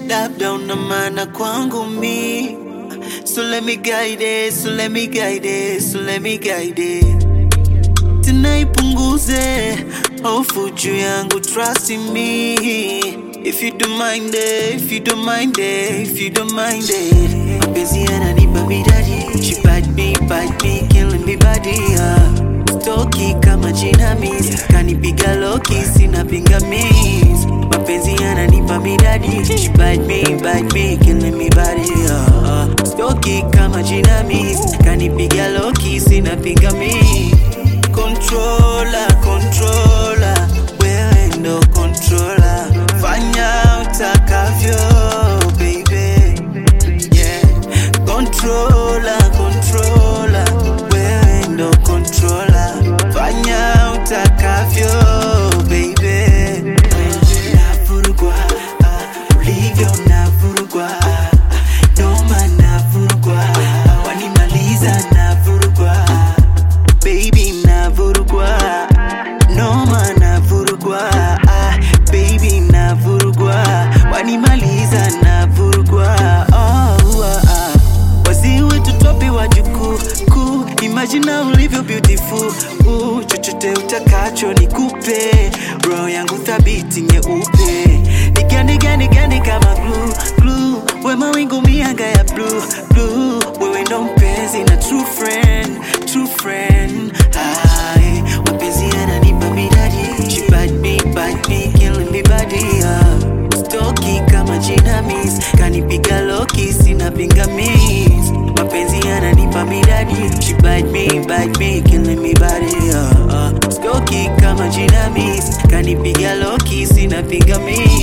labda una maana kwangu mi so let me guide it, so let me guide it, so let me guide it tena ipunguze hofu juu yangu trust in me if you don't mind it, if you don't mind it, if you don't mind it mapenzi yananipa midadi she bite me bite me killing me body uh. stoki kama jinamis kanipiga loki sina pingamis mapenzi yananipa midadi she bite me bite me killing me body uh. stoki kama jinamis kanipiga loki sina pingamis controller, controller, wewe ndo controller, fanya utakavyo baby, yeah. Controller, controller, wewe ndo controller, fanya utakavyo baby. Navurugwa, ah, ulivyo navurugwa, ah, noma navurugwa, ah, wanimaliza navurugwa baby navurugwa noma navurugwa ah, baby navurugwa wanimaliza navurugwa oh, ah, ah. wazii wetu topi wa jukuu kuu imajina ulivyo beautiful uh, chochote utakacho nikupe roho yangu thabiti nyeupe nigandigandigandi kama glue, glue. we mawingu mianga ya blue, blue. wewe ndo mpenzi na true friend, true friend Hai, mapenzi yananipa midadi She bite me, bite me, killing me body uh. Stoki kama jinamis Kanipiga loki, sina pingamis Mapenzi yananipa midadi She bite me, bite me, killing me body uh. uh. Stoki kama jinamis Kanipiga loki, sina pingamis